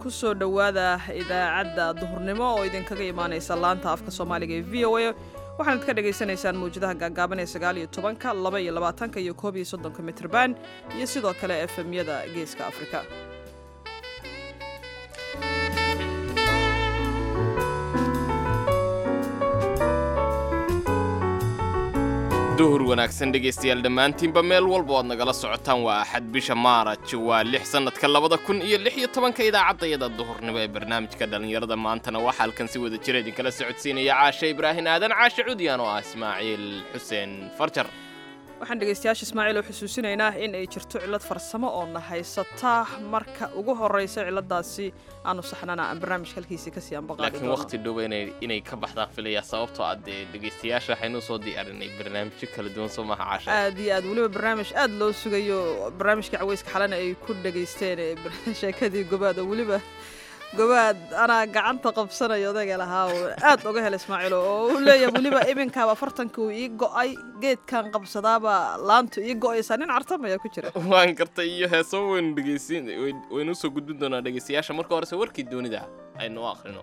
kusoo dhowaada idaacadda duhurnimo oo idinkaga imaanaysa laanta afka soomaaliga ee v o a waxaanad ka dhagaysanaysaan mawjadaha gaagaaban ee sagaal iyo tobanka laba iyo labaatanka iyo koob iyo soddonka mitrban iyo sidoo kale efemyada geeska afrika duhur wanaagsan dhegaystayaal dhammaantiinba meel walba oad nagala socotaan waa axad bisha maaraj waa lix sannadka labada kun iyo lix iyo tobanka idaacaddayada duhurnimo ee barnaamijka dhallinyarada maantana waxaa halkan si wada jira idinkala socodsiinaya caashe ibraahin aadan caashe cudyaan oo ah ismaaciil xuseen farjar waxaan dhegaystayaasha ismaaciil oo xusuusinaynaa in ay jirto cillad farsamo oo na haysata marka ugu horraysa cilladaasi aanu saxnana aan barnaamijka halkiisii kasii anbaqaadi laakiin waqti dhowa inay inay ka baxdaan filayaa sababtoo ah dee dhegaystayaasha waxaynu soo diyaarinay barnaamijyo kala duwan soo maaha caasha aad iyo aad weliba barnaamij aad loo sugayo barnaamijka caweyska xalana ay ku dhegaysteen ee sheekadii gobaad oo weliba gobaad anaa gacanta qabsanayo odayga lahaa oo aad oga hela ismaaciil oo u leeyahay weliba iminkaaba afartanka uu ii go'ay geedkan qabsadaaba laantu ii go'aysaa nin cartamaya ku jira waan gartay iyo heesaba waynu dhegaysin waynu usoo gudbin doonaa dhegaystayaasha marka horese warkii doonida aynu u akhrino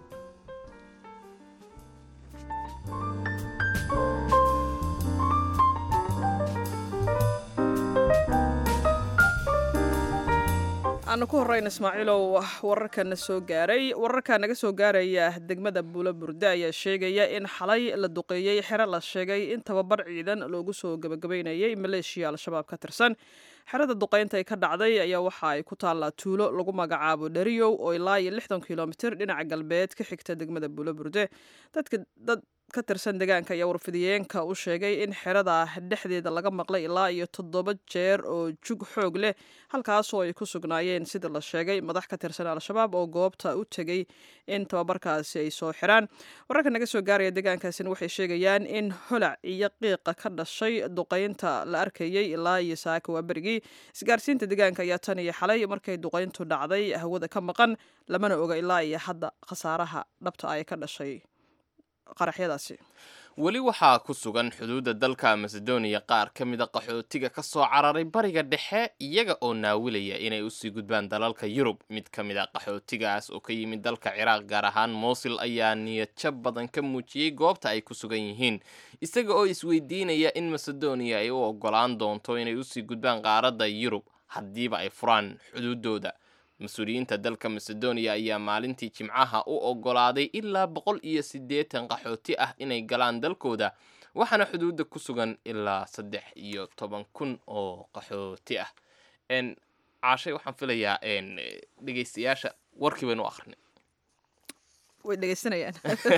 aanu ku horrayna ismaaciilow wararkana soo gaaray wararka naga soo gaaraya degmada buulo burde ayaa sheegaya in xalay la duqeeyey xero la sheegay in tababar ciidan loogu soo gebagabaynayay maleeshiya al-shabaab ka tirsan xerada duqeynta ay ka dhacday ayaa waxa ay ku taallaa tuulo lagu magacaabo dheriyow oo ilaa iyo lixdan kilomitir dhinaca galbeed ka xigta degmada buulo burde dadka dad ka tirsan deegaanka ayaa warfidiyeenka u sheegay in xerada dhexdeeda laga maqlay ilaa iyo toddoba jeer oo jug xoog leh halkaasoo ay ku sugnaayeen sida la sheegay madax ka tirsan al-shabaab oo goobta u tegey in tababarkaasi ay soo xiraan wararka naga soo gaaraya deegaankaasina waxay sheegayaan in holac iyo qiiqa ka dhashay duqeynta la arkayey ilaa iyo saaka waa berigii isgaarsiinta deegaanka ayaa tan iyo xalay markay duqeyntu dhacday hawada ka maqan lamana oga ilaa iyo hadda khasaaraha dhabta ay ka dhashay qaraxyadaasi weli waxaa ku sugan xuduudda dalka macedonia qaar ka mida qaxootiga ka soo cararay bariga dhexe iyaga oo naawilaya inay usii gudbaan dalalka yurub mid ka mid a qaxootigaas oo ka yimid dalka ciraaq gaar ahaan moosil ayaa niyadjab badan ka muujiyey goobta ay ku sugan yihiin isaga oo isweydiinaya in macedonia ay u ogolaan doonto inay usii gudbaan qaaradda yurub haddiiba ay furaan xuduuddooda mas-uuliyiinta dalka macedonia ayaa maalintii jimcaha u ogolaaday ilaa boqol iyo siddeetan qaxooti ah inay galaan dalkooda waxaana xuduudda ku sugan ilaa saddex iyo toban kun oo qaxooti ah caashay waxaan filayaa dhegaystayaasha warkii baynu akrinay way dhegaysanayaan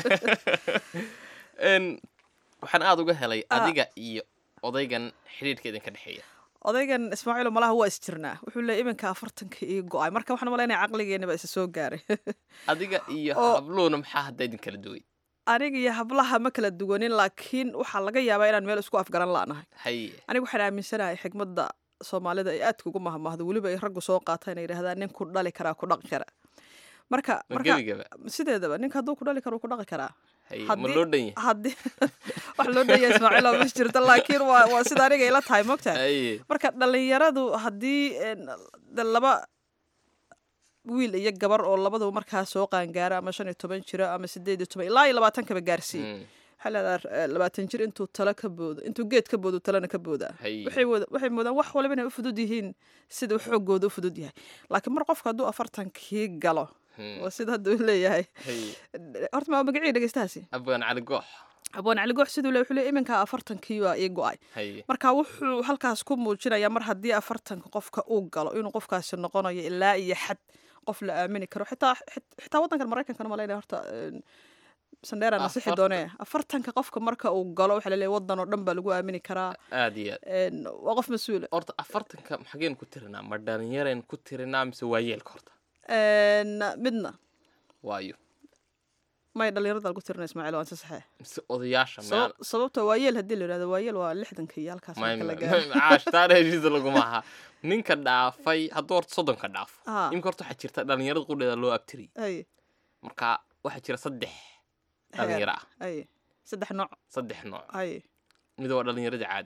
waxaan aada uga helay adiga iyo odaygan xidhiidhka idinka dhexeeya odaygan ismaaciilo malaha waa isjirnaa wuxuu leey iminka afartanka ii go-ay marka waxaan malaynaya caqligeena baa isa soo gaaray adiga iyo Oo- habluuna maxaa hadda idin kala duway aniga iyo hablaha ma kala duwanin laakiin waxaa laga yaabaa inaan meel isku afgaran la'nahay haye aniga waxaan aaminsanahay xigmadda soomaalida ay aadka ugu mahmahdo weliba ay raggu soo qaataan ay yidhahdaan nin ku dhali karaa ku dhaqi kara marka ma marka gebigaba sideedaba ninka hadduu ku dhali karo wuu ku dhaqi karaa haye ma Haddii- loo dhan yahay haddii wax loo dhaya ismaaciilo ma jirto laakiin waa waa sida aniga ila tahay mogtahay haye marka dhallinyaradu haddii een, de laba wiil iyo gabar oo labaduba markaa soo qaangaara ama shan iyo toban jiro ama sideed iyo toban ilaa iyo labaatankaba gaarsiiye Mm, waxaa leedaha eh, labaatan jir intuu talo ka boodo intuu geed ka boodo talena ka boodaa haye waxay wada- waxay moodaan wax waliba inay u fudud yihiin sida xoogooda u fudud yahay laakiin mar qofka hadduu afartankii galo Mm, waa sida hadda uu leeyahay haye horta maa magacii dhegeystahaasi abaan cali goox abwaan cali goox siduu le wuxuu leeyahay iminka afartankii waa ii go-ay haye marka wuxuu halkaas ku muujinayaa mar haddii afartanka qofka uu galo inuu qofkaasi noqonayo ilaa iyo xad qof la aamini karo xitaa xit- xitaa waddankan maraykankana malaynaya horta een, sandheera nasixi Afartan- doonee afartanka qofka marka uu galo waxaa laleeyahay waddan oo dhan baa lagu aamini karaa aad iyo aad een, waa qof mas-uula horta afartanka maxageen ku tirinaa ma dhalinyareen ku tirinaa mise waa yeelka horta Een, midna waayo may dhalinyarada lagu tirina ismaaciil waan si saxee mise odayaasha Sabab- sababta waa yeel haddii la yidhahdo waa yeel waa lixdanka iyo halkaas marka la gaaro caashtaana heshiisa laguma aha ninka dhaafay hadduu horta soddonka dhaafo Ah. imika horta waxaa jirta dhalinyarada qudheeda loo abtiriyay ay marka waxaa jira saddex dhalinyaro ah ay saddex nooc saddex nooc ay mid waa dhalinyarada caadiga ahayd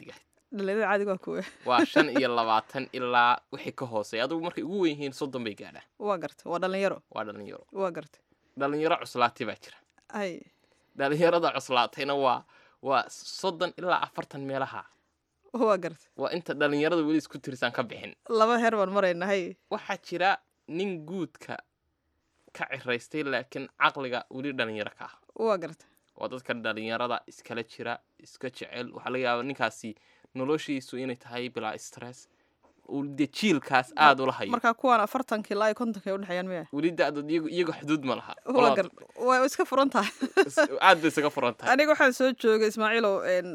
dhalinyarada caadiga waa kuwe waa shan iyo labaatan ilaa wixii ka hooseeya adugu markay ugu weyn yihiin soddon bay gaadhaan waa garta waa dhalinyaro waa dhalinyaro waa garta dhalinyaro cuslaatay baa jira hay dhalinyarada cuslaatayna waa waa soddon ilaa afartan meelaha waa garta waa inta dhalinyarada weli isku tirsaan ka bixin laba heer baan marayna hay waxaa jira nin guudka ka ciraystay laakiin caqliga weli dhalinyaro ka ah waa garta waa dadka dhalinyarada iskala jira iska jecel waxaa laga yaaba ninkaasi noloshiisu inay tahay bilaa stress uu dee jiilkaas aada ula hayo markaa kuwaan afartanka ilaa iyo kontonka ay udhexeeyaan miya weli da-dood iyagu iyaga xuduud ma laha waa Qolada gar waa iska furan tahay aad bay isaga furan tahay aniga waxaan soo joogay ismaaciilow een,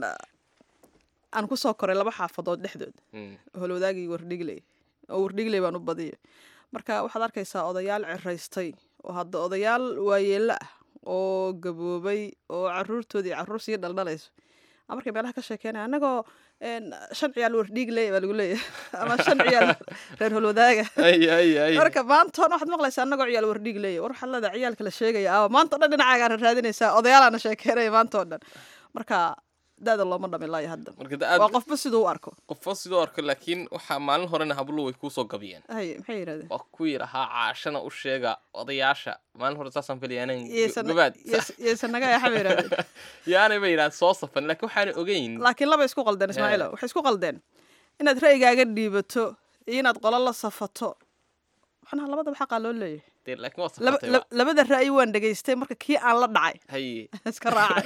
aan ku soo koray laba xaafadood dhexdood Mm, holwadaagii wardhigley oo wardhigley baan u badiyay marka waxaad arkaysaa odayaal ciraystay oo hadda odayaal waayeello ah oo gaboobay oo caruurtoodii caruur sii dhaldhalayso a markay meelaha ka sheekeynaya annagoo een, shan ciyaal wardhigley baa lagu leeyahay ama shan ciyaal reer holwadaaga ay ay ay marka maanta on waxaad maqlaysaa annagoo ciyaal wardhigley war waxaad leedahay ciyaalka la sheegaya aa maanta o dhan dhinacaagaan raadinaysaa odayaalaana sheekeynaya maanta oo dhan marka da-da looma dhamin laayo hadda marka da waa aad qofba siduu u arko qofo sidoo arko laakiin waxaa maalin horena hablo way kuusoo gabiyeen hay maxay yidhahdeen waa kuwii lahaa caashana u sheega odayaasha maalin hore saasaan filaya inaan Yeysan- gabaad yeys- yeysan naga yaxa bay yidhahdeen yaanay ba yidhahan soo safan laakiin waxaanay ogeyn laakiin laba isku qaldeen ismaaciilo waxay isku qaldeen inaad ra'yigaaga dhiibato iyo inaad qolo la safato macnaha labadaba xaqaa loo leeyahay dee laakiin waa Laba- safatay lab- labada ra'yi waan dhegaystay marka kii aan la dhacay haye iska raacay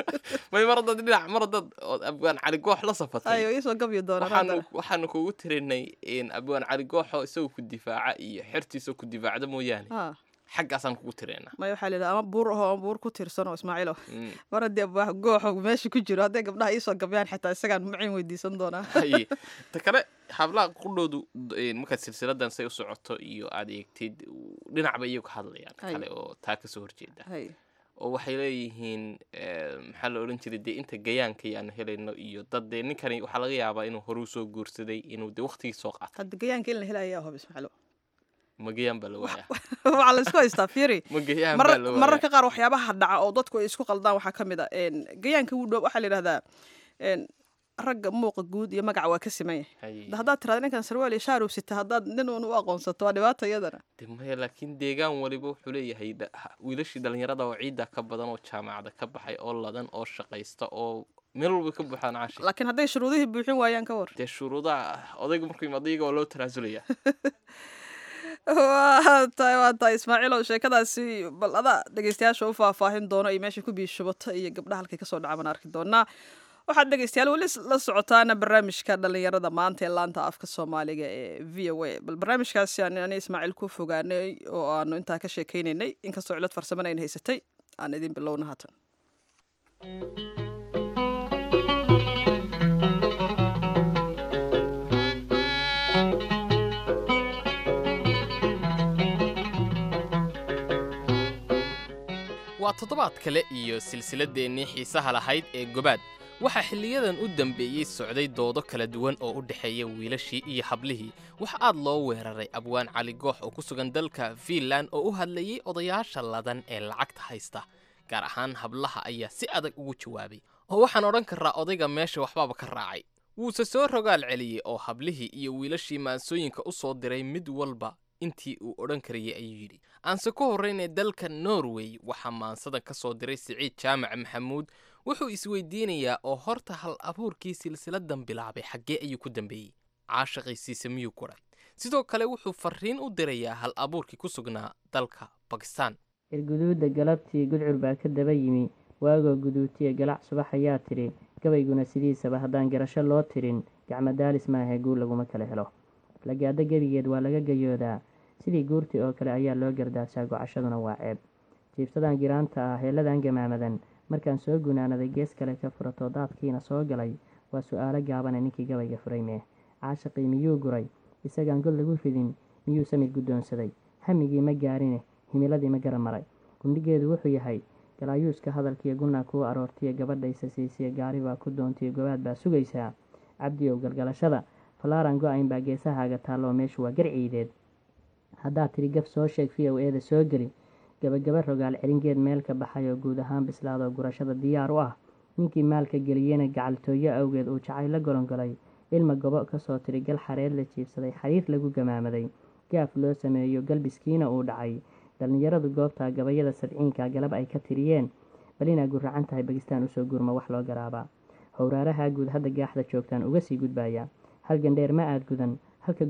may mar haddaad dhinac mar haddaad ood abwaan cali goox la safatay ayo iisoo gabyi doonaan waxaanu haddana waxaanu kugu tirinay in abwaan cali gooxo isagoo ku difaaca iyo xertiisoo ku difaacda mooyaane ha xaggaasaan kugu tiraynaa maya waxaa layidhaha ama buur ahoo ama buur ku tiirsanoo ismaaciilo Mm. mar haddii abwaax gooxo meesha ku jiro hadday gabdhaha iisoo gabyaan xitaa isagaan macin weydiisan doonaa haye ta kale hablaha qudhoodu d- markaad silsiladan say u socoto iyo aad eegtid dhinac bay iyagu ka hadlayaan Hay. kale oo taa kasoo horjeeda hay oo waxay leeyihiin eh, maxaa la odhan jiray dee inta gayaanka aanu helayno iyo dad dee ninkani waxaa laga yaabaa inuu horuu soo guursaday inuu dee waqtigii soo qaatay hadda gayaanka in la helayaa hob ismaaciilo ma gayaan baa la waayaa waxaa la isku haystaa fiiri ma gayaan marar baa la waayaa mararka qaar waxyaabaha dhaca oo dadku ay isku qaldaan waxaa ka mid a een, gayaanka wuu dhow waxaa la yidhahdaa een, ragga muuqa guud iyo magaca waa ka siman yahay Haye. Da haddaad tirahda ninkan sarwaal iyo shaarub sita haddaad nin uun u aqoonsato waa dhibaata iyadana dee maya laakiin deegaan waliba wuxuu leeyahay dha- ha- wiilashii dhalinyarada oo ciidda ka badan oo jaamacada ka baxay oo ladan oo shaqaysta oo meel walba ka buuxaan caashi laakiin hadday shuruudihii buuxin waayaan ka war dee shuruudaha odayga markuu yimaado iyaga waa loo tanaasulaya waa tahay waa tahay ismaaciilow sheekadaasi bal adaa dhegeystayaasha u faahfaahin doono iyo meesha ku biishubata iyo gabdhaha halkay kasoo dhaca baan arki doonaa waxaad dhegeystayaal weli la socotaana barnaamijka dhalinyarada maanta ee laanta afka soomaaliga ee v o a bal barnaamijkaasi aan ani ismaaciil ku fogaanay oo aanu intaa ka sheekeynaynay inkastoo cilad farsamana ayna haysatay aan idin bilowna haatan waa toddobaad kale iyo silsiladeennii xiisaha lahayd ee gobaad waxaa xilliyadan u dambeeyey socday doodo kala duwan oo u dhexeeya wiilashii iyo hablihii waxa aad loo weeraray abwaan cali goox oo ku sugan dalka fiinland oo u hadlayey odayaasha ladan ee lacagta haysta gaar ahaan hablaha ayaa si adag ugu jawaabay oo waxaan odhan karaa odayga meesha waxbaaba ka raacay wuuse soo rogaal celiyey oo hablihii iyo wiilashii maansooyinka u soo diray mid walba intii uu odhan karayay ayuu yidhi aanse ku horraynay dalka norway waxaa maansadan ka soo diray siciid jaamac maxamuud wuxuu isweydiinayaa oo horta hal abuurkii silsiladan bilaabay xaggee ayuu ku dambeeyey caashaqiisiisa miyuu guray sidoo kale wuxuu farriin u dirayaa hal abuurkii ku sugnaa dalka bakistan cirguduudda galabtii gudcur baa ka daba yimi waagoo guduutiya galac subax ayaa tidhi gabayguna sidiisaba haddaan garasho loo tirin gacmadaalis maahe guur laguma kala helo lagaaddo gebigeed waa laga gayoodaa sidii guurtii oo kale ayaa loo gardaarsaa gocashaduna waa ceeb jiibsadan giraanta ah heelladan gamaamadan markaan soo gunaanaday gees kale ka furato daadkiina soo galay waa su'aalo gaabane ninkii gabayga furay mee caashaqii miyuu guray isagaan god lagu ridin miyuu samid guddoonsaday hamigii ma gaarine himiladii ma gara maray gundhigeedu wuxuu yahay galaayuuska hadalkiiyo gunnaa kuu aroortiya gabadhaysa siisiya gaari baa ku doontiyo gobaad baa sugaysaa cabdiyow galgalashada falaaran go-ayn baa geesahaaga taalloo meeshu waa garciideed haddaad tidhi gaf soo sheeg v o eeda soo geli gabagaba rogaal celingeed meel ka baxay oo guud ahaan bislaadoo gurashada diyaar u ah ninkii maalka geliyena gacaltooyo awgeed uu jacay la golongolay ilma gobo kasoo tiri gal xareed la jiibsaday xariir lagu gamaamaday gaaf loo sameeyo galbiskiina uu dhacay dhallinyaradu goobtaa gabayada sabciinka galab ay ka tiriyeen bal inaa guracan tahay bagistaan usoo gurma wax loo garaabaa howraaraha guud hadda gaaxda joogtaan uga sii gudbaya halgan dheer ma aad gudan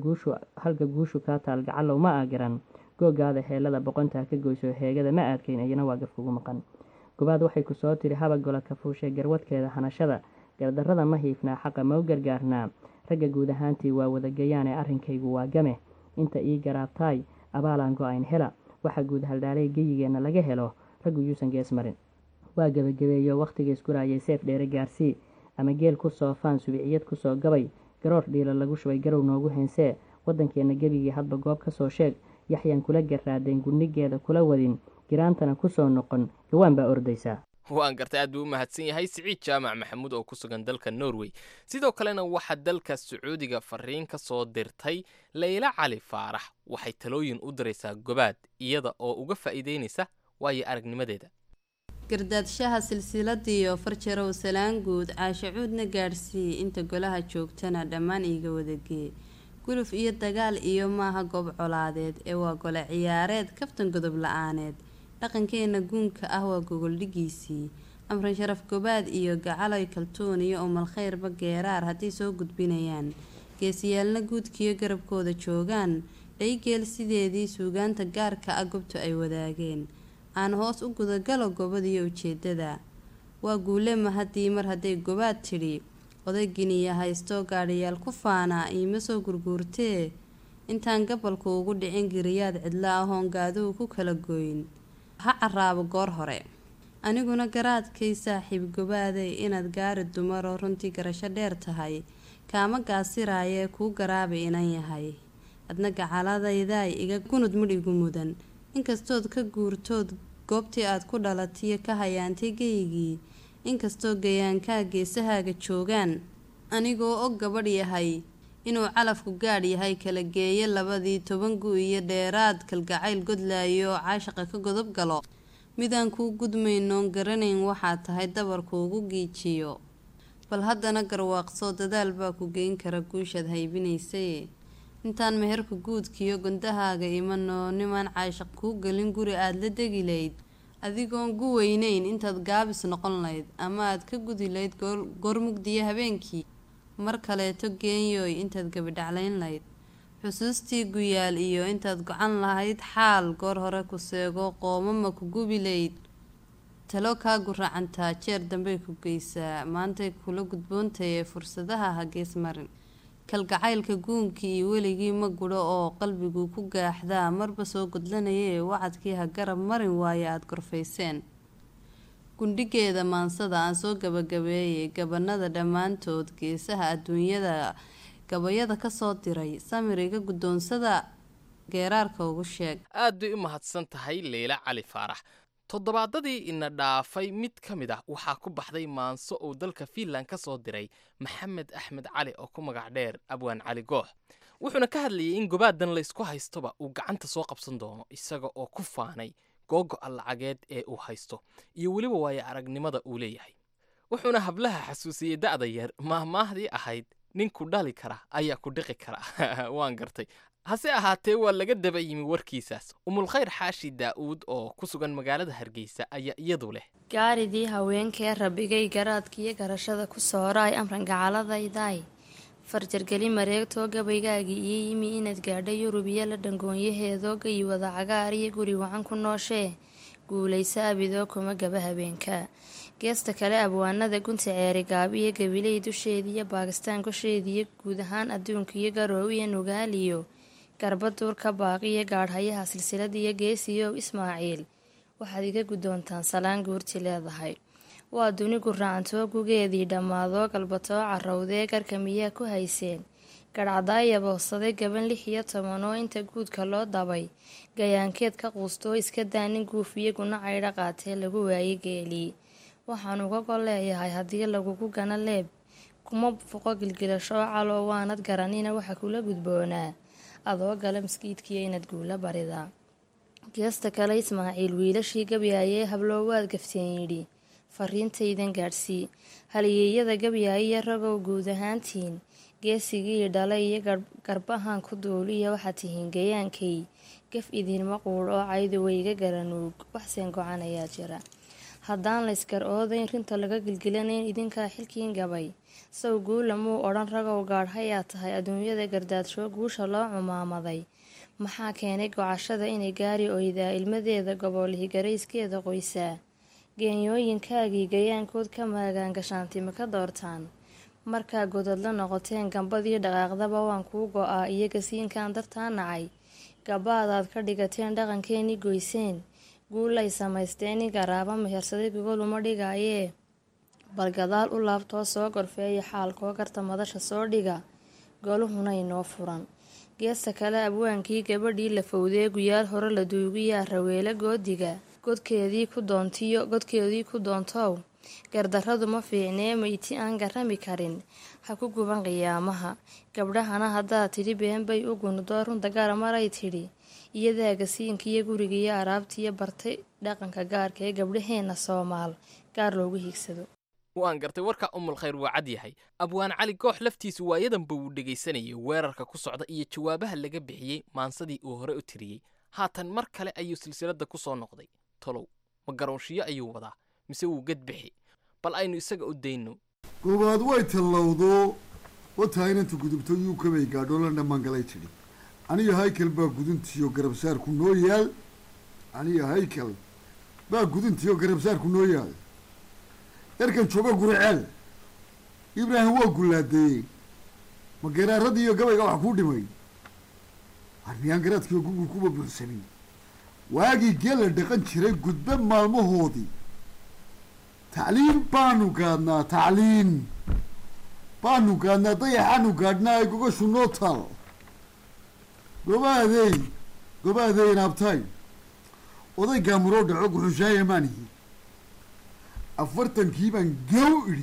halka guushu kaa taal gacalow ma aa garan googaada heelada boqontaa ka goyso heegada ma aadkayn iyana waa gafkugu maqan gobaad waxay ku soo tiri haba gola kafuushe garwadkeeda hanashada gardarrada ma hiifnaa xaqa mau gargaarnaa ragga guud ahaantii waa wadagayaane arrinkaygu waa game inta ii garaabtaay abaalaan go-ayn hela waxa guud haldhaalay geyigeenna laga helo raggu yuusan gees marin waa gebagabeeyo wakhtigiis guraayay seef dheere gaarsii ama geel ku soo faan subiciyad kusoo gabay garoor dhiila lagu shubay garow noogu heensee waddankeenna gebigii hadba goob ka soo sheeg yaxyaan kula garaadayn gudnigeeda kula wadin giraantana kusoo noqon gawaan baa ordaysaa waan gartay aad buu u mahadsan yahay siciid jaamac maxamuud oo ku sugan dalka norway sidoo kalena waxaa dalka sacuudiga fariin ka soo dirtay layla cali faarax waxay talooyin u diraysaa gobaad iyada oo uga faa'iideynaysa waayo aragnimadeeda gardaadshaha silsiladiiyo farjarow salaan guud caashacuudna gaadhsii inta golaha joogtana dhammaan iiga wadagee guluf iyo dagaal iyo maaha goob colaadeed ee waa gole ciyaareed kaftan godob la-aaneed dhaqankeena guunka ah waa gogoldhigiisii amran sharaf gobaad iyo gacaloy kaltuun iyo umalkhayrba geeraar hadday soo gudbinayaan geesiyaalna guudkiyo garabkooda joogaan dhaygeel sideedii suugaanta gaarka ah gobtu ay wadaageen aan hoos u gudagalo gobadiyo ujeedada waa guule mahadii mar hadday gobaad tidhi odayginiya haysto gaadhayaal ku faanaa iima soo gurguurtee intaan gabalku ugu dhicin giriyaad cidla ahoon gaaduhu ku kala goyn ha caraabo goor hore aniguna garaadkay saaxiib gobaaday inaad gaari dumaroo runtii garasho dheer tahay kaama gaasiraayee kuu garaabay inan yahay adna gacaladaydaay iga gunud midh igu mudan inkastood ka guurtood goobtii aad ku dhalatiyo ka hayaantay geygii inkastoo gayaankaa geesahaaga joogaan anigoo og gabadh yahay inuu calafku gaadh yahay kala geeyo labadii toban gu iyo dheeraad kalgacayl godlaayo oo caashaqa ka godob galo midaan kuu gudmaynoon garanayn waxaa tahay dabarku ugu giijiyo bal haddana garwaaqsoo dadaal baa ku geyn kara guushaad haybinaysay intaan meherka guudkiyo gondahaaga imanoo nimaan caashaq kuu gelin guri aada la degi layd adigoon gu weyneyn intaad gaabis noqon layd ama aad ka gudi layd goormugdiyo habeenkii mar kaleeto geenyooy intaad gabidhaclayn layd xusuustii guyaal iyo intaad gocan lahayd xaal goor hore ku seego qoomama ku gubi layd talo kaa guracantaa jeer dambey ku geysaa maantay kula gudboontaye fursadaha ha gees marin kalgacaylka guunkii iyo weligii ma gudho oo qalbiguu ku gaaxdaa marba soo godlanayee wacadkii ha garab marin waaye aada gorfayseen gundhigeeda maansada aan soo gabagabeeyay gabanada dhammaantood geesaha adduunyada gabayada kasoo diray samiriga guddoonsada geeraarka ugu sheeg aad bay u mahadsan tahay leyla cali faarax toddobaadadii ina dhaafay mid ka mid ah waxaa ku baxday maanso uu dalka fiinland ka soo diray maxamed axmed cali oo ku magac dheer abwaan cali goox wuxuuna ka hadlayay in gobaadan laysku haystoba uu gacanta soo qabsan doono isaga oo ku faanay googo-a lacageed ee uu haysto iyo weliba waayo aragnimada uu leeyahay wuxuuna hablaha xasuusiyey da'da yar maahmaahdii ahayd ninku dhali kara ayaa ku dhiqi kara waan gartay hase ahaatee waa laga daba yimi warkiisaas umulkhayr xaashi daa'uud oo ku sugan magaalada hargeysa ayaa iyadu leh gaaridii haweenkee rabigay garaadkiiyo garashada ku sooraay amran gacaladaydaay farjargeli mareegtoo gabaygaagii iyo yimi inaad gaadha yurub iyo la dhangoonyaheedoo gayi wada cagaar iyo guri wacan ku nooshee guulayso abidoo kuma gaba habeenka geesta kale abwaanada gunta ceeri gaabiyo gabiley dusheediiyo baakistaan gosheediiyo guud ahaan adduunka iyo garoow iyo nugaaliyo garbaduurka baaqiyo gaadhayaha silsiladiiyo geesiyow ismaaciil waxaad iga guddoontaan salaan guurti leedahay waa duni guraacantoo gugeedii dhammaadoo galbatoo carowdee garka miyaa ku hayseen gadhcdaaya boodsaday gaban lix iyo toban oo inta guudka loo dabay gayaankeed ka quustoo iska daanin guufiyo guna caydha qaatee lagu waayey geelii waxaan uga gol leeyahay haddii lagugu gana leeb kuma foqo gilgilasho caloo waanad garanina waxa kula gudboonaa adoo gala maskiidkiyo inaad guula baridaa geesta kale ismaaciil wiilashii gabyaayee habloo waad gafteen yidhi fariintaydan gaadhsii haliyeeyada gabyaha iyo ragow guud ahaantiin geesigii dhalay iyo garbahan ku duuliya waxaad tihiin gayaankay gaf idinma quudh oo caydu wayga garanuug waxseen go-an ayaa jira haddaan laysgar oodayn rinta laga gilgilanayn idinkaa xilkiin gabay saw guula muu odhan ragow gaadhayaa tahay adduunyada gardaadsho guusha loo cumaamaday maxaa keenay gocashada inay gaari oydaa ilmadeeda gobolihii garayskeeda qoysaa geenyooyinkaagii gayaankood ka maagaan gashaantima ka doortaan markaa godadla noqoteen gambadii dhaqaaqdaba waan kuu go-aa iyo gasiinkan dartaa nacay gabaadaad ka dhigateen dhaqankeenii goyseen guulay samaysteen in garaaba mehersaday gogoluma dhigaayee bal gadaal u laabtoo soo gorfeeya xaalkoo garta madasha soo dhiga goluhuna inoo furan geesta kale abwaankii gabadhii la fowdee guyaal hore la duugiyaa raweele goodiga godkeedii ku doontiyo godkeedii ku doontow gardarradu ma fiicnee mayti aan garami karin ha ku guban qiyaamaha gabdhahana haddaad tidhi been bay u gunudoo runta gaara maray tidhi iyadaa gasiinkiiyo gurigiiyo araabtiiyo bartay dhaqanka gaarka ee gabdhaheenna soomaal gaar loogu hiigsado waan gartay warkaa umul khayr waa cad yahay abwaan cali goox laftiisu waayadanba wuu dhegaysanayay weerarka ku socda iyo jawaabaha laga bixiyey maansadii uu hore u tiriyey haatan mar kale ayuu silsiladda ku soo noqday tolow ma garoonshiyo ayuu wadaa mise wuu gadbixi bal aynu isaga u dayno goobaad way tallowdo wataa inanta gudubto yuukabay gaadho la dhammaangalay tidhi aniga haykal baa guduntiyo garabsaarku noo yaal aniga haykal baa guduntiyo garabsaarku noo yaal yarkan jooga guriceel ibraahim waa gullaadeeyey ma geeraaradii iyo gabayga wax kuu dhimay armiyaan garaadkiiyo gugul kuba buuxsanin waagii geela dhaqan jiray gudbe maalmahoodii tacliin baanu gaadnaa tacliin baanu gaadnaa dayaxaanu gaadhnaa ay gogashu noo taal gobaadey gobaadey naabtaay oday gaamuroo dhaco guxushaaya maanihi afartankii baan gaw idhi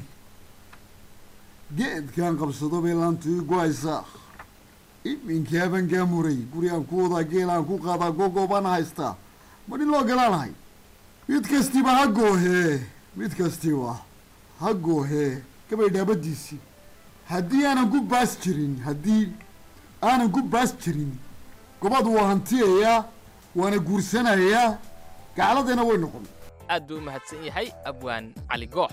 geedkaan qabsado bay laantu ii go-aysaa iminkaaban gaamuray guri aan ku wadaa geel aan ku qaadaa gogoobaan haystaa ma nin loo galaanahay mid kastiba ha goohee mid kastiba ha goohee gabay dhaabadiisii haddii aanan ku baas jirin haddii aanan ku baas jirin gobad waa hantiyayaa waana guursanayaa gacladeena way noqon aad buu u mahadsan yahay abwaan cali goox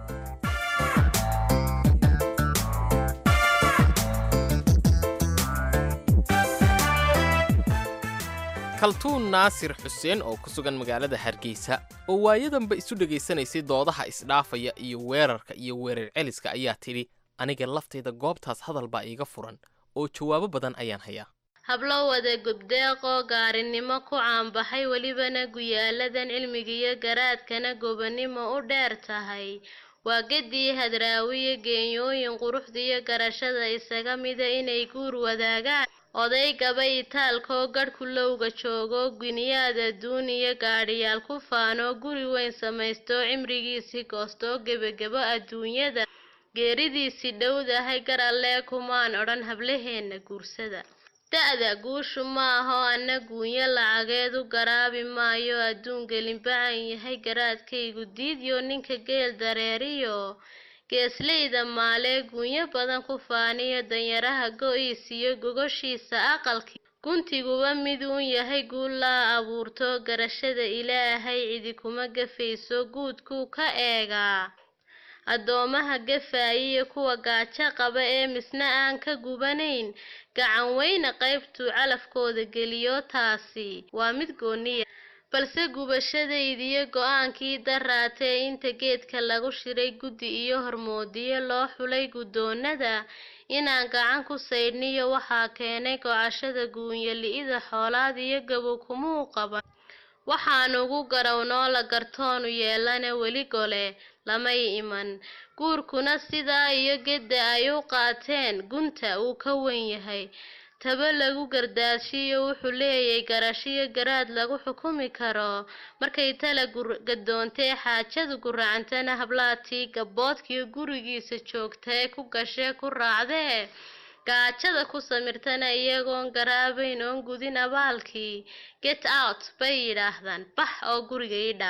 kaltuun naasir xuseen oo ku sugan magaalada hargeysa oo waayadanba isu dhegaysanaysay doodaha isdhaafaya iyo weerarka iyo weerar celiska ayaa tidhi aniga laftayda goobtaas hadal baa iiga furan oo jawaabo badan ayaan hayaa hablo wada gubdeeqoo gaarinimo ku caanbaxay welibana guyaaladan cilmigiyo garaadkana gobonimo u dheer tahay waa gedii hadraawiyo geenyooyin quruxdiyo garashada isaga mida inay guur wadaagaan oday gabay itaalkoo gadhku lowga joogo giniyaad adduun iyo gaadhiyaal ku faanoo guri weyn samaystoo cimrigiisii goostoo gebagebo adduunyada geeridiisii dhowdahay gar allee kumaan odhan hablaheenna guursada da-da guushu ma aho anna guunyo lacageed u garaabi maayo adduun gelinbacan yahay garaadkaygu diidyo ninka geel dareeriyo geesleyda maalee guunyo badan ku faaniyo danyaraha go-iis iyo gogoshiisa aqalkii guntiguba mid uun yahay guul laa abuurto garashada ilaahay cidi kuma gafayso guudkuu ka eegaa addoomaha gafaayiyo kuwa gaajo qaba ee misna aan ka gubanayn gacan weyne qaybtuu calafkooda geliyo taasi waa mid gooniya balse gubashadaydiyo go-aankii daraatee inta geedka lagu shiray guddi iyo hormoodiyo loo xulay guddoonada inaan gacan ku saydhniyo waxaa keenay gocashada guunyo li-ida xoolaad iyo gabow kumuu qaban waxaan ugu garawnoo la gartoonu yeelana weli gole lamay iman guurkuna sidaa iyo gedda ay u qaateen gunta uu ka wen yahay taba lagu gardaashiyo wuxuu leeyahay garashiyo garaad lagu xukumi karo markay tala gadoontee xaajadu guracantana hablaatii gabboodkiyo gurigiisa joogtae ku gashee ku raacdee gaajada ku samirtana iyagoon garaabayn oon gudin abaalkii get out bay yidhaahdaan bax oo guriga ii dhaaf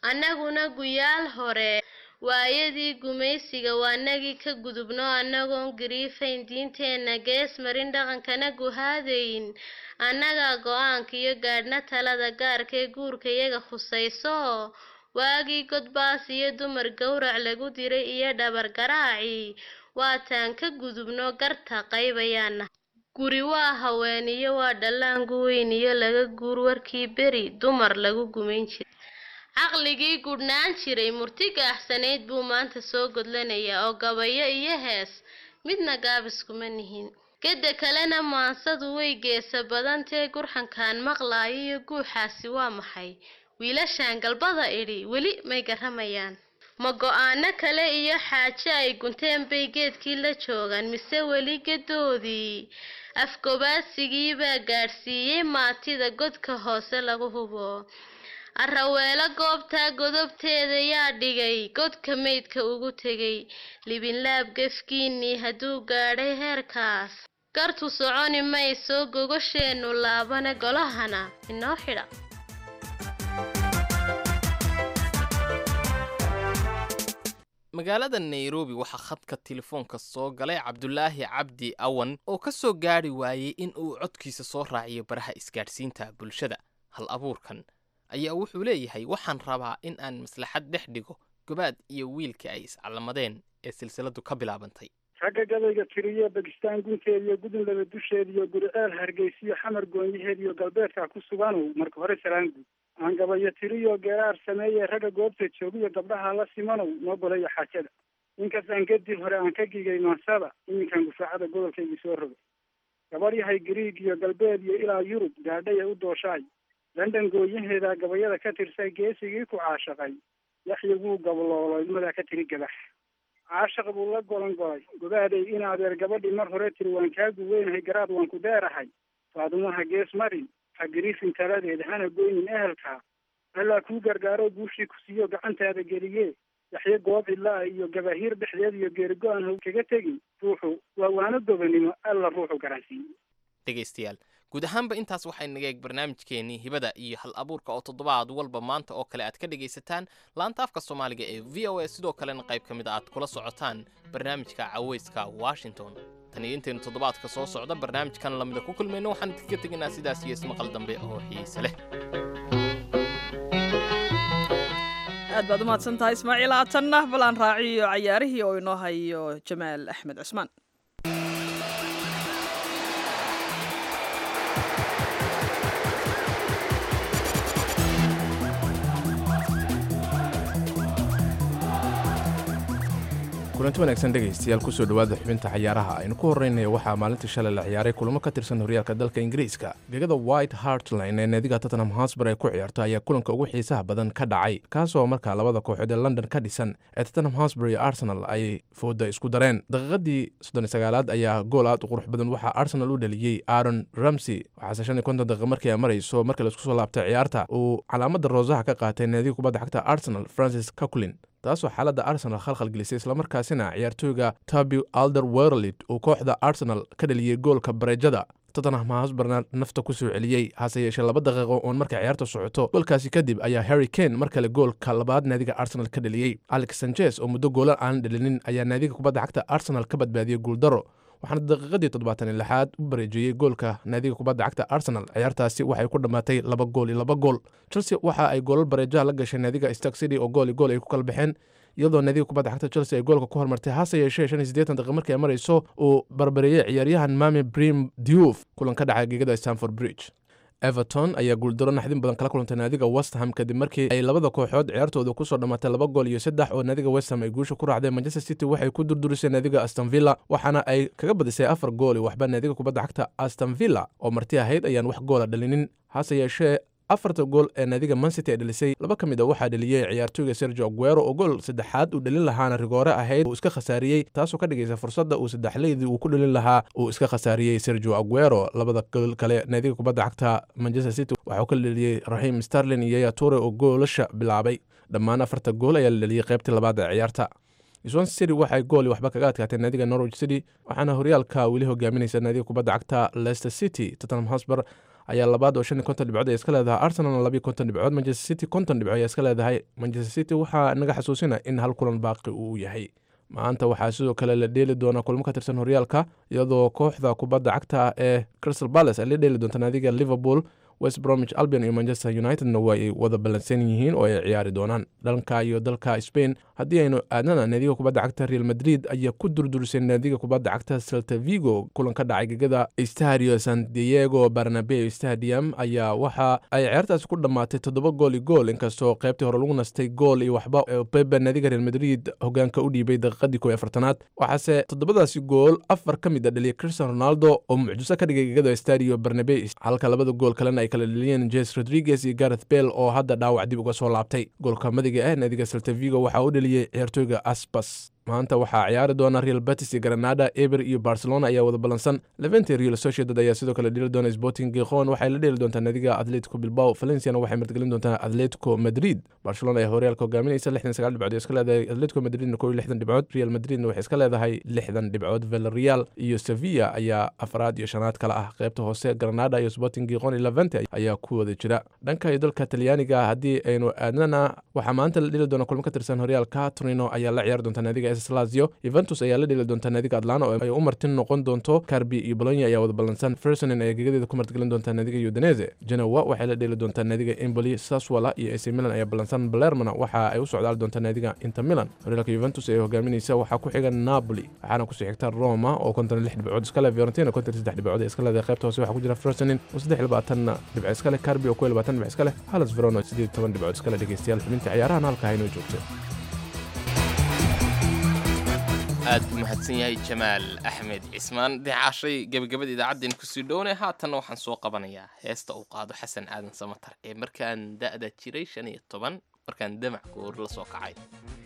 annaguna guyaal hore waayadii gumaysiga waanagii ka gudubno annagoon gariifayn diinteenna gees marin dhaqankana guhaadayn annagaa go-aanka iyo gaadhna talada gaarka ee guurka iyaga khusayso waagii godbaas iyo dumar gowrac lagu diray iyo dhabar garaaci waataan ka gudubno garta qaybayaana guri waa haween iyo waa dhallaangu weyn iyo laga guur warkii beri dumar lagu gumayn jiray caqligii gudhnaan jiray murti gaaxsanayd buu maanta soo godlanayaa oo gabayo iyo hees midna gaabiskuma nihin geda kalena maansadu way geesa badantee gurxankaan maqlaayo iyo guuxaasi waa maxay wiilashaan galbada idhi weli may garamayaan ma go-aano kale iyo xaaje ay gunteen bay geedkii la joogaan mise weli gedoodii afgobaadsigii baa gaadhsiiyey maatida godka hoose lagu hubo araweelo goobtaa godobteeda yaa dhigay godka meydka ugu tegay libinlaab gefkiinnii hadduu gaadhay heerkaas gartu soconi mayso gogosheenu laabane golahana inoo xidha magaalada nairobi waxaa khadka telefoonka soo galay cabdulaahi cabdi awan oo ka soo gaadhi waayey in uu codkiisa soo raaciyo baraha isgaadhsiinta bulshada hal abuurkan ayaa wuxuu leeyahay waxaan rabaa in aan maslaxad dhex dhigo gobaad iyo wiilka ay iscalamadeen ee silsiladu ka bilaabantay ragga gabayga tiriyo bakistaan gunteed iyo gudun laba dusheed iyo guriceel hargeysiyo xamar goonyaheed iyo galbeedka ku suganow marka hore salaanguud aan gabayo tiriyo geeraar sameeye ragga goobta joogiyo gabdhaha la simanow noo golayo xaajada inkastaan kadib hore aan ka gigay maansada iminkan gufaacada gobolkaygii soo rogay gabadh yahay griig iyo galbeed iyo ilaa yurub gaadhaya u dooshaay london gooyaheeda gabayada ka tirsa geesigii ku caashaqay yaxya wuu gabloolo ilmadaa ka tiri gabax caashaq buu la golan golay gobaaday in adeer gabadhii mar hore tiri waan kaagu weynahay garaad waan ku deerahay faadumaha gees marin ha gariifin taladeed hana goynin ehelka allaa kuu gargaaro guushii ku siiyo gacantaada geliye yaxyo goob cidlaa iyo gabahiir dhexdeed iyo geerigo-aan how kaga tegin ruuxu waa waano gobanimo alla ruuxu garansiiye dhegaystayaal guud ahaanba intaas waxay naga eeg barnaamijkeenii hibada iyo hal abuurka oo toddobaad walba maanta oo kale aad ka dhegaysataan laanta afka soomaaliga ee v o a sidoo kalena qayb ka mid a aad kula socotaan barnaamijka caweyska washington tan iyo intaynu toddobaadka soo socda barnaamijkan lamida ku kulmayno waxaan idinkaga tegaynaa sidaas iyo ismaqal dambe oo xiise leh aad baad u mahadsan tahay ismaaciil haatanna bal aan raaciyo cayaarihii oo inoo hayo jamaal axmed cusmaan kulanti wanaagsan dhegaystayaal kusoo dhowaada xubinta cayaaraha aynu ku horreynaya waxaa maalintii shalay la ciyaaray kulamo ka tirsan horyaalka dalka ingiriiska gegada white hartline ee naadiga tottenham hosber ay ku ciyaarto ayaa kulanka ugu xiisaha badan ka dhacay kaasoo markaa labada kooxood ee london ka dhisan ee tottenham hosber iyo arsenal ay fooda isku dareen daqiiqadii soddon sagaalaad ayaa gool aad u qurux badan waxaa arsenal u dhaliyey aaron ramsey waxaase shan iyo konton daqiiqa markii ay marayso markii laisku soo laabtay ciyaarta uu calaamada roosaha ka qaatay naadiga kubadda xagta arsenal francis caculin taasoo xaaladda arsenal khalkhal gelisay islamarkaasina ciyaartooyga tabi alder werlid uu kooxda arsenal ka dhaliyey goolka bareejada tottenham hosberna nafta ku soo celiyey hase yeeshee laba daqiiqo oon markay ciyaarta socoto goolkaasi kadib ayaa harry kane mar kale goolka labaad naadiga arsenal ka dhaliyey alex sanchez oo muddo goolan aan dhalinin ayaa naadiga kubadda xagta arsenal ka badbaadiyey guuldaro waxaana daqiiqadii toddobaatan iyo lixaad u bareejeeyey goolka naadiga kubadda cagta arsenal ciyaartaasi waxay ku dhammaatay laba gool iyo laba gool chelsea waxa ay goolal bareejaha la gashay naadiga stark city oo gool iyo gool ay ku kala baxeen iyadoo naadiga kubadda xagta chelsea ay goolka ku hormartay hase yeeshee shan iyo siddeetan daqiiq markii ay marayso uu barbareeyey ciyaaryahan mami brim diouf kulan ka dhacay gegada stanford bridge everton ayaa guuldaro naxdin badan kala kulantay naadiga westham kadib markii ay labada kooxood ciyaartooda kusoo dhammaatay laba gool iyo saddex oo naadiga westham ay guusha ku raacdeen manchester city waxay ku durdurisay naadiga aston villa waxaana ay kaga badisay afar gool iyo waxba naadiga kubadda xagta aston villa oo marti ahayd ayaan wax goola dhalinin hase yeeshee afarta gool ee naadiga mancity ay dhalisay laba ka mid a waxaa dhaliyey ciyaartooyga sergio aguero oo gool saddexaad uu dhalin lahaana rigoore ahayd uu iska khasaariyey taasoo ka dhigaysa fursadda uu saddexleydii uu ku dhalin lahaa uu iska khasaariyey sergio aguero labada gool kale naadiga kubadda cagta manchester city waxauu ka dhaliyey raxiim starlin iyo yaya ture oo goolasha bilaabay dhammaan afarta gool ayaa la dhaliyey qaybtii labaad ee ciyaarta swan city waxay gool waxba kaga adkaatay naadiga norwich city waxaana horyaalka weli hogaaminaysa naadiga kubadda cagta leicester city tottenham hosber ayaa labaad oo shan iyo konton dhibcood ay iska leedahay arsenalna labiyo konton dhibcood manchester city konton dhibcood ayaa iska leedahay manchester city waxaa naga xasuusina in hal kulan baaqi uu yahay maanta waxaa sidoo kale la dheeli doonaa kulmo ka tirsan horyaalka iyadoo kooxda kubadda cagta ee crystal palace ay la dheeli doonta naadiga liverpool west bromwich albion iyo manchester unitedna waa ay wada ballansan yihiin oo ay ciyaari doonaan dhanka iyo dalka spain haddii aynu aadnana naadiga kubadda cagta real madrid ayaa ku durdurisay naadiga kubadda cagta celta vigo kulan ka dhacay gegada stadio san diego barnabeo stadium ayaa waxa ay ciyaartaasi ku dhammaatay toddoba gool iyo gool inkastoo qaybtii hore lagu nastay gool iyo waxba pepe naadiga real madrid hogaanka u dhiibay daqiiqadii kow iyo afartanaad waxaase toddobadaasi gool afar ka mid a dhaliyay cristian ronaldo oo mucjiso ka dhigay gegada stadio barnabe halka labada gool kalena ay kala dhaliyeen jes rodriguez iyo gareth bell oo hadda dhaawac dib uga soo laabtay goolka madiga ah naadiga celta vigo waxaa u dhaliyey ciyaartooyga aspas maanta waxaa ciyaari doona real batis iyo granada eber iyo barcelona ayaa wada ballansan levente real sociedad ayaa sidoo kale dheli doona sporting gikhon waxay la dheeli doontaa naadiga atletico bilbao valenciana waxay martgelin doontaa atletico madrid barcelona ayaa horyaalka hogaaminaysa lixdan sagaal dhibcood ee iska leedahay atletico madridna kow iyo lixdan dhibcood real madridna waxay iska leedahay lixdan dhibcood villarreal iyo sevilla ayaa afraad iyo shanaad kale ah qaybta hoose granada iyo sporting gikhon iyo levente ayaa ku wada jira dhanka iyo dalka talyaaniga haddii aynu aadnana waxaa maanta la dheli doona kulmo ka tirsan horyaalka torino ayaa la ciyaari doontaa naadiga lazio yuventus ayaa la dheli doontaa naadiga atlana oo ay u martin noqon doonto carbi iyo bolonya ayaa wada ballansan fersonin ayaa gegadeeda ku martgelin doontaa naadiga udinese genowa waxay la dheli doontaa naadiga emboli saswala iyo ac milan ayaa ballansan balermana waxa ay u socdaali doontaa naadiga inter milan horyaalka yuventus ee hogaaminaysa waxaa ku xiga napoli waxaana kusii xigta roma oo konton lix dhibcood iskale fiorentina konton saddex dhibcood ee iska leedahay qaybta hoose waxaa ku jira fersonin oo saddex labaatanna dhibco iskale carbi oo kow labaatan dhibco iskale halas verona siddeed toban dhibcood iskale dhegeystayaal xubinta ciyaarahan halka haynoo joogta aad buu mahadsan yahay jamaal axmed cismaan deecaashay gebagabada idaacaddeen kusii dhowne haatanna waxaan soo qabanayaa heesta uu qaado xasan aadan samatar ee markaan da'da jiray shan iyo toban markaan damac goor la soo kacay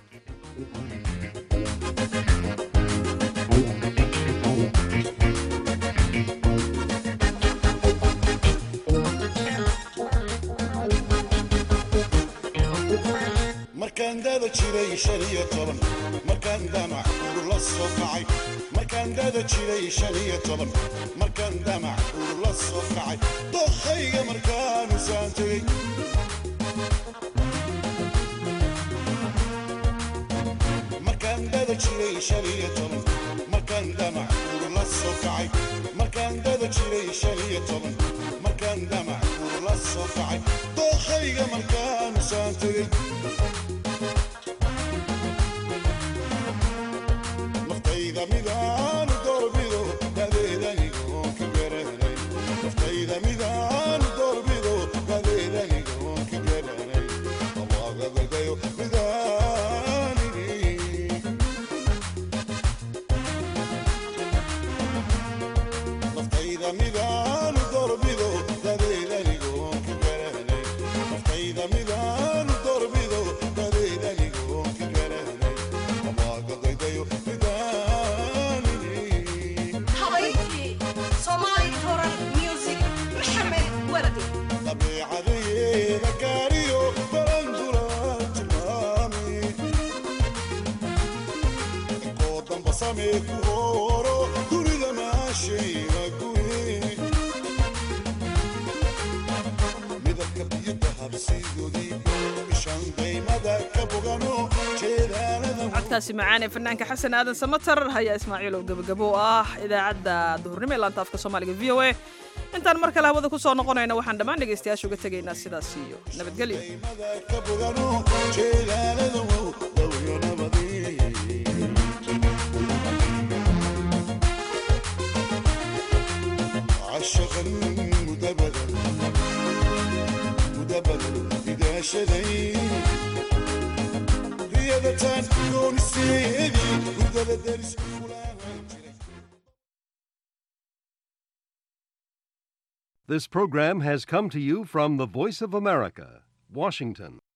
markaan dada jiray shan iyo toban markaan damac ur la soo kacay markaan dada jiray shan iyo toban markaan damac ur la soo kacay dokhayga markaanu saan tegey markaan dada jiray shan iyo toban markaan damac ur la soo kacay markaan dada jiray shan iyo toban markaan damac ur la soo kacay dokhayga markaanu saan tegey naftayda midaan doorbido dadeedanigoon ka garanay naftayda midaan doorbido dadeedanigoon ka garanay awaagagagayo midaanini naftayda midaan doorbido dadeedanigoon ka garanay naftayda midaan doorbido dadeedanigoon ka garanay awaagagagayo midaanini habayntii soomaali toran music maxamed waladi dabeecadeeda gaariyo barandura tilmaami inkoo damba samee ku hooro dunida maashayna guye midabka biyada habsigoodii ishaan daymada ka bogano jeedaalada codkaasi macaan ee fanaanka xasan aadan samatar hayaa ismaaciilow gebagabo u ah idaacadda duhurnimo ee laanta afka soomaaliga v o a intaan mar kale hawada ku soo noqonayna waxaan dhammaan dhegaystayaasha uga tegaynaa sidaas iyo nabadgelyo ka bogano jeedaalada wow dawyo nabadii عشقا مدبدا مدبدا إذا شذي رياضة كون السيدي ودبدا درس This program has come to you from the Voice of America, Washington.